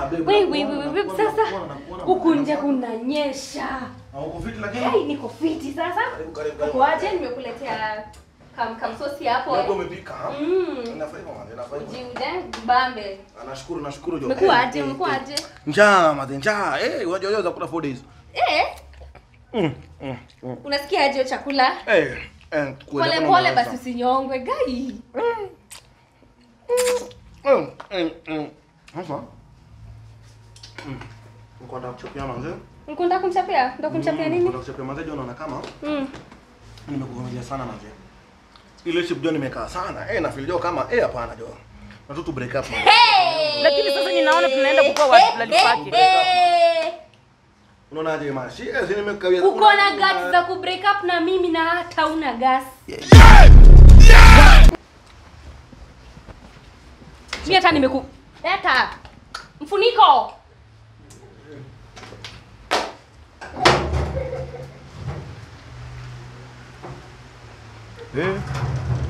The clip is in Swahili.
babe, Wewe wewe nakuona, wewe nakuona, sasa nakuona, nakuona, huku nje nakuona. kunanyesha. Ah, uko fiti lakini? Hey, niko fiti sasa. Karibu, karibu, karibu. Uko aje? Nimekuletea kam kam sosi hapo. Labda eh. umepika, ha? Mm. Inafurahi mama, inafurahi. Ujiude bambe. Ah, Nashukuru, nashukuru jo. Umekuwa Eh, aje? eh, Umekuwa eh. aje? Njaa, mate, njaa. Eh, unajua leo zakula 4 days. Eh, Mm, mm, mm. unasikia aje hiyo chakula? Eh, eh, kweli, Pole hakuna pole mawazo. basi usinyongwe gai. Mm, mm, mm. Sasa. Mm. Niko nataka kuchapia manze. Mkunda kumchapia? Ndo kumchapia Mm, nini? nataka kuchapia manze, jo naona kama Mm. nimekuvumilia sana manze. Ile ship jo nimekaa sana. Eh, na feel jo kama eh hapana jo. Na tu tu break up manze. Lakini sasa ninaona tunaenda kukua watu tulali pake. Eh, Unaonaje mashi? Eh, si nimekawia. uko na guts za ku break up na mimi na hata una gas. Mimi hata nimeku Leta mfuniko. Eh.